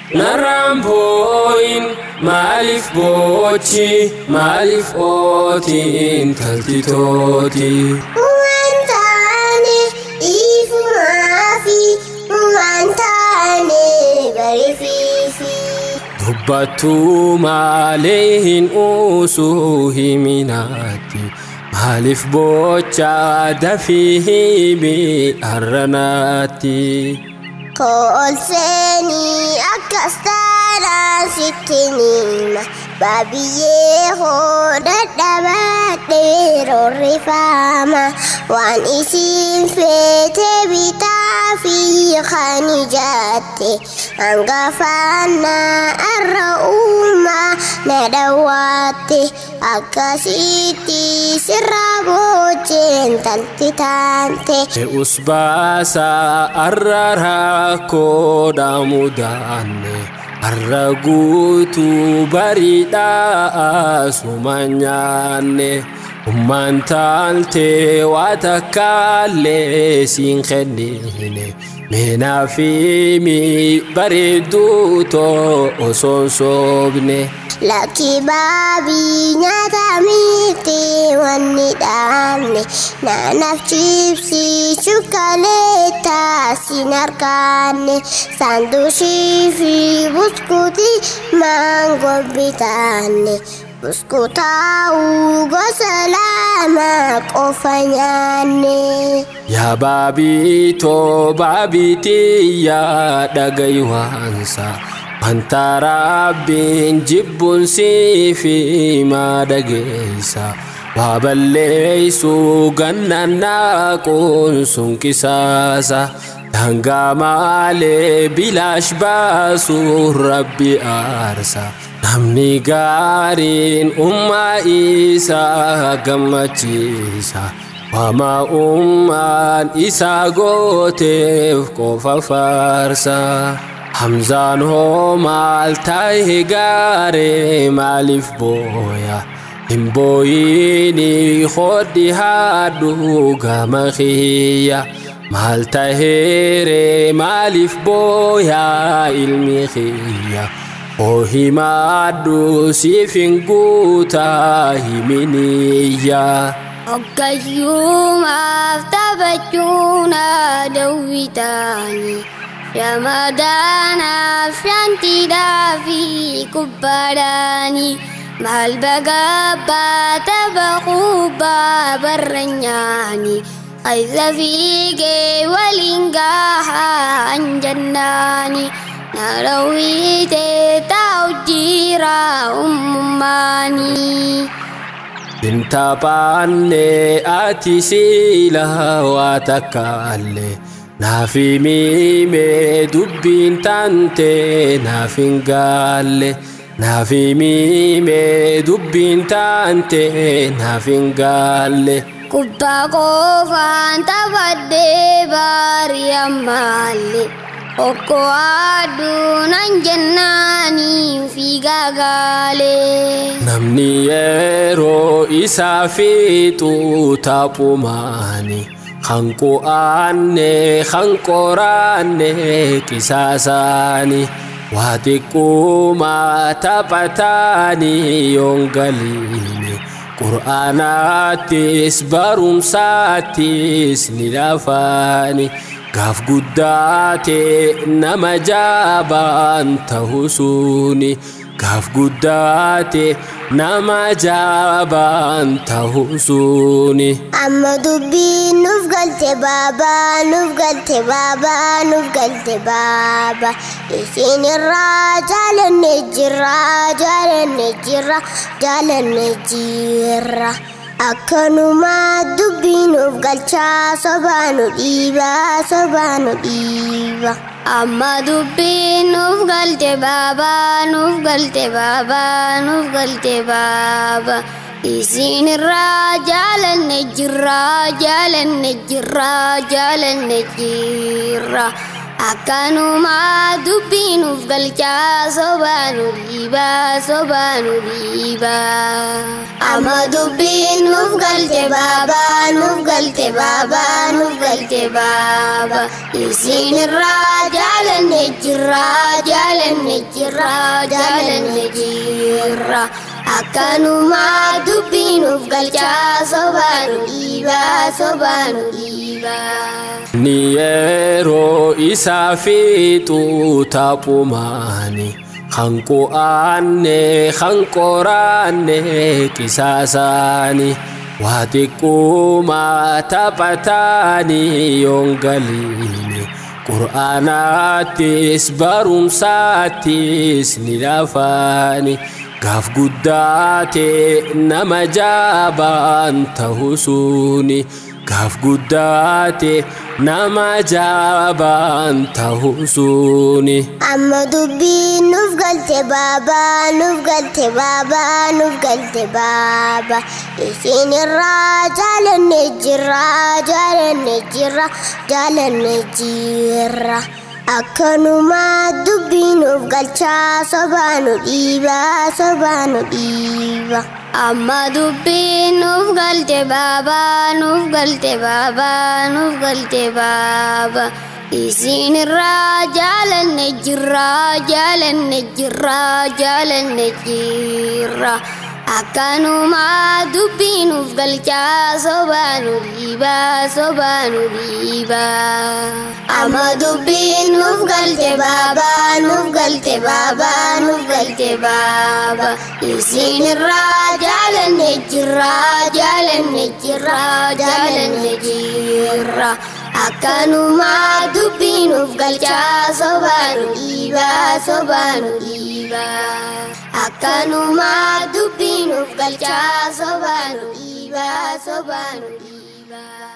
narraan boo'in maaliif boochi maaliif ooti intalti tooti. Waan taane iifumaafi waan taane barifiifi. Dubbattuu maalee hin uusuu himinaatti maaliif bocha dafii himi arranaatti. Koolseeni akkas taanaan sitti nima Babiyyee hoo dadhabadhee rorrifama Waan isiin feete bitaa fi kan ijaatte Hangafaannaa arra uumaa na dhawwaatte Akkasitti sirraa boocheen talti taante Te'us baasaa arra rakkoodha mudaanne arra guutuu bariidhaa suma nyaanne ummaan taaltee waa takkaallee siin kennine meenaa fi mi bareedduu too osoon soobne. Lakki baabii nyaata miti wanni dhaabne naanaaf chipsii shukkaleetaa siin argaanne saandushii fi buskuutii maangoo bitaanne buskuutaa'uu gosa lama qofa nyaanne. Yaa baabii too baabiitii yaa dhagayi waansa. Wanta rabbiin jibbuun fi maa dhageessa. Waa balleessuu gannaan naaquun sun qisaasa. Daangaa maalee bilaash baasuun rabbi aarsa. Namni gaariin ummaa isaa gammachiisa. Wama ummaan isaa gooteef qofa faarsa. Hamzaan hoo maal taa'e gaaree maaliif booya? Hin booyini hodhi haadhu gama kiyya. Maal taheere maaliif booya ilmi kiyya? Oo himaadhu siif hin guutaa himiniyya. Hoggayyuumaaf taphachuun dawwitaanii. Ramadaanaaf shantiidhaa fi kubbaadhaanii maal bagabbaa tapha kubbaa barra nyaanii ayza fiigee waliin gahaa anjannaanii narawwiitee taa'u jiraa ummummaanii. Bintaphaanne ati siila waa takkaallee. Naafi miime dubbiin tante naaf hin gaalle. Naafi miime dubbiin tante naaf hin gaalle. Kubbaa qofaan taphadhee baarii ammaallee. Okkoo aduunan jennaanii fiigaa gaalee. Namni yeroo isaa fiixu taphumaani. Hanqu aanne hanqoraanne qisaasaani. Waa xiqquma taphataani yoon galiini. Qur'aanaattis barumsaattis ni lafaani. Gaaf guddaate nama jaabaan ta'u suni. Gaaf guddaate nama jaabaan ta'u suni. Amma dubbiin nuuf galte baabaa nuuf galte baabaa nuuf galte baabaa isin irraa jaalanne jirra jaalanne jirra jaalanne jirra. Akkanuma dubbiin nuuf galchaa sobaa nu dhiibaa sobaa nu dhiiba. Amma dubbiin nuuf galte baabaa nuuf galte baabaa nuuf galte baabaa. Isin irraa jaalanne jirra jaalanne jirra jaalanne jirra. akkanumaa dubbiinuuf galchaa sobaanu dhiibaa sobaanu dhiibaa amma dubbiin nuuf galte baabaa nuuf galte baabaa nuuf galte baabaa isin irraa jaalanne jirraa jaalanne jirraa jaalanne jirra akkanumaa dubbiinuuf galchaa sobaanu dhiibaa sobaanu dhiibaa. ni yeroo isaa fiixuu taphumaani kan qu'aanne kan qoraanne qisaasaani waa xiqquma taphataani yoon galiini qur'aanaattis barumsaattis ni lafaani gaaf guddaate nama jaabaan ta'u suni gaaf guddaate nama jaabaan ta'u suni. amma dubbiin nuuf galte baabaa nuuf galte baabaa nuuf galte baabaa isin irraa jaalanne jirra jaalanne jirra jaalanne jirra akkanumaa dubbii nuuf galchaa sobaanu dhiibaa sobaanu dhiiba amma dubbiin nuuf galte baabaa nuuf galte baabaa nuuf galte baabaa isin irraa jaalanne jirra jaalanne jirra jaalanne jirra akkanumaa dubbii nuuf galchaa sobaanu dhiibaa sobaanu dhiibaa amma dubbiin nuuf galte baabaa nuuf galte baabaa nuuf galte baabaa isin irraa jaalanne jirra jaalanne jirra jaalanne jirra akkanumaa dubbii nuuf galchaa sobaanu dhiibaa sobaanu dhiibaa akkanumaa dubbii nuuf galchaa sobaanu dhiibaa sobaanu dhiibaa.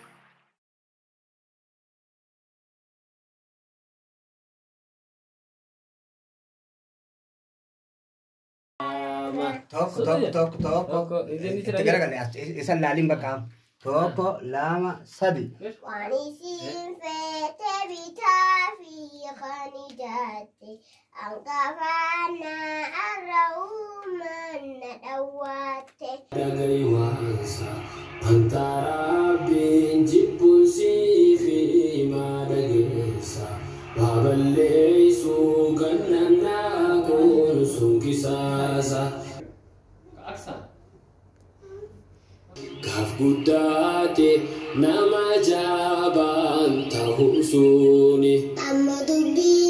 Tokko tokko tokko tokko itti garagalee as isa laaliin bakka tokko lama sadi. Waan isin feete bitaa fi kan ijaatte hangafaana arra uuman na dhawwaatte. Dhagaywaansa wanta rabbiin jibbusii fi maadhageessa baaballeessuu gannannaa kun sun kisaasa. Gaaf guddaate nama jaabaan ta'u suni. Amma dubbii